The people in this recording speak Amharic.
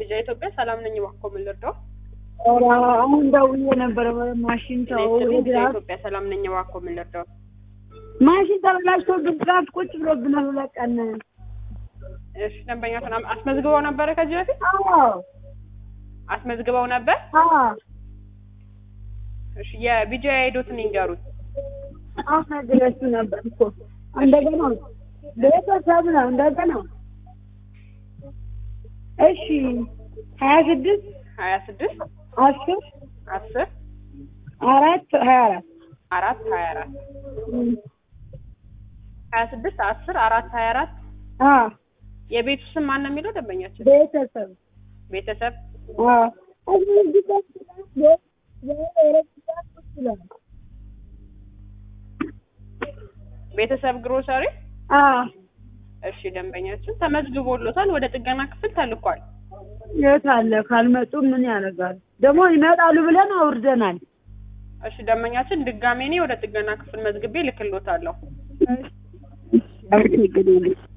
ቢጃ ኢትዮጵያ ሰላም ነኝ። እባክዎ ምን ልርዳው? ኧረ አሁን ደውዬ ነበረ ማሽን ተው ቢጃ ድራፍት ኢትዮጵያ ሰላም ነኝ። እባክዎ ምን ልርዳው? ማሽን ተበላሽቶብን ድራፍት ቁጭ ብሎብናል ሁለት ቀን። እሺ ደንበኛቱን አም- አስመዝግበው ነበረ ከዚህ በፊት አዎ አስመዝግበው ነበር? አዎ እሺ የቢጃ አይዶትን ይንገሩት። አሁን ነግሬያችሁ ነበር እኮ እንደገና ቤተሰብ ነው እንደገና እሺ ሀያ ስድስት ሀያ ስድስት አስር አስር አራት ሀያ አራት አራት ሀያ አራት ሀያ ስድስት አስር አራት ሀያ አራት አዎ የቤቱ ስም ማን ነው የሚለው ደንበኛችን? ቤተሰብ ቤተሰብ አዎ እዚህ እዚህ ጋር ቤት የረጅም ሰዓት ቁጭ ብለናል። ቤተሰብ ግሮሰሪ። አዎ እሺ ደንበኛችን ተመዝግቦሎታል። ወደ ጥገና ክፍል ተልኳል። የት አለ? ካልመጡ ምን ያደርጋል? ደግሞ ይመጣሉ ብለን አውርደናል። እሺ ደንበኛችን ድጋሜ እኔ ወደ ጥገና ክፍል መዝግቤ ልክሎታለሁ። አመሰግናለሁ።